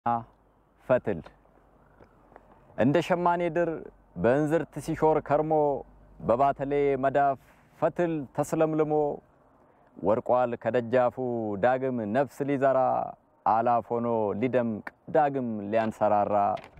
ፈትል እንደ ሸማኔ ድር በእንዝርት ሲሾር ከርሞ በባተሌ መዳፍ ፈትል ተስለምልሞ ወርቋል ከደጃፉ ዳግም ነፍስ ሊዘራ አላፍ ሆኖ ሊደምቅ ዳግም ሊያንሰራራ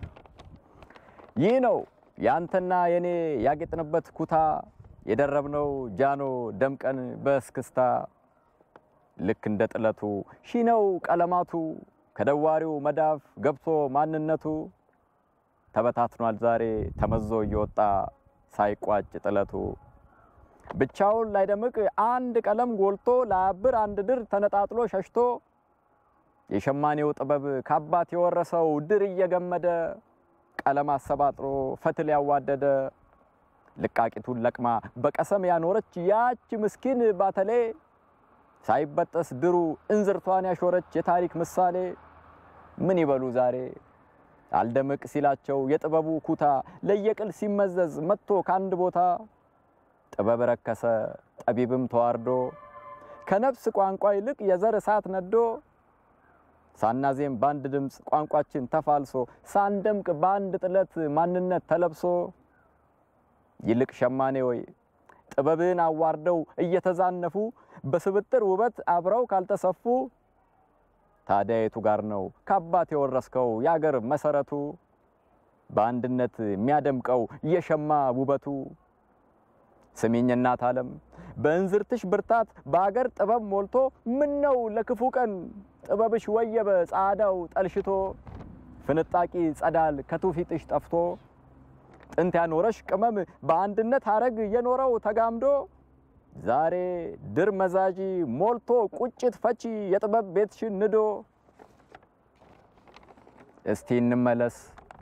ይህ ነው ያንተና የኔ ያጌጥንበት ኩታ የደረብነው ጃኖ ደምቀን በእስክስታ ልክ እንደ ጥለቱ ሺ ነው ቀለማቱ ከደዋሪው መዳፍ ገብቶ ማንነቱ ተበታትኗል ዛሬ ተመዞ እየወጣ ሳይቋጭ ጥለቱ ብቻውን ላይደምቅ አንድ ቀለም ጎልቶ ላያብር አንድ ድር ተነጣጥሎ ሸሽቶ የሸማኔው ጥበብ ከአባት የወረሰው ድር እየገመደ ቀለም አሰባጥሮ ፈትል ያዋደደ ልቃቂቱን ለቅማ በቀሰም ያኖረች ያች ምስኪን ባተሌ ሳይበጠስ ድሩ እንዝርቷን ያሾረች የታሪክ ምሳሌ ምን ይበሉ ዛሬ አልደምቅ ሲላቸው የጥበቡ ኩታ ለየቅል ሲመዘዝ መጥቶ ከአንድ ቦታ ጥበብ ረከሰ ጠቢብም ተዋርዶ ከነፍስ ቋንቋ ይልቅ የዘር እሳት ነዶ ሳናዜም በአንድ ድምፅ ቋንቋችን ተፋልሶ ሳንደምቅ በአንድ ጥለት ማንነት ተለብሶ ይልቅ ሸማኔ ወይ ጥበብን አዋርደው እየተዛነፉ በስብጥር ውበት አብረው ካልተሰፉ ታዲያ የቱ ጋር ነው ከአባት የወረስከው የአገር መሰረቱ በአንድነት የሚያደምቀው የሸማ ውበቱ? ስሚኝ እናት ዓለም በእንዝርትሽ ብርታት በአገር ጥበብ ሞልቶ ምን ነው ለክፉ ቀን ጥበብሽ ወየበ ጻዳው ጠልሽቶ ፍንጣቂ ጸዳል ከትውፊትሽ ጠፍቶ ጥንት ያኖረሽ ቅመም በአንድነት ሀረግ የኖረው ተጋምዶ ዛሬ ድር መዛዢ ሞልቶ ቁጭት ፈቺ የጥበብ ቤትሽን ንዶ። እስቲ እንመለስ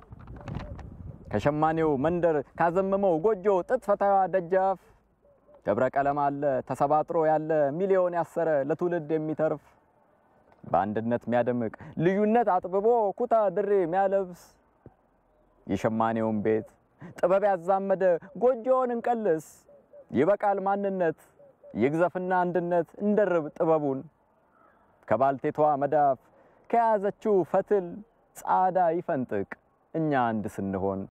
ከሸማኔው መንደር ካዘመመው ጎጆ ጥጥ ፈታዋ ደጃፍ ደብረ ቀለም አለ ተሰባጥሮ ያለ ሚሊዮን ያሰረ ለትውልድ የሚተርፍ በአንድነት የሚያደምቅ ልዩነት አጥብቦ ኩታ ድሬ የሚያለብስ የሸማኔውን ቤት ጥበብ ያዛመደ ጎጆውን እንቀልስ። ይበቃል ማንነት ይግዘፍና አንድነት እንደርብ ጥበቡን ከባልቴቷ መዳፍ ከያዘችው ፈትል ጻዳ ይፈንጥቅ እኛ አንድ ስንሆን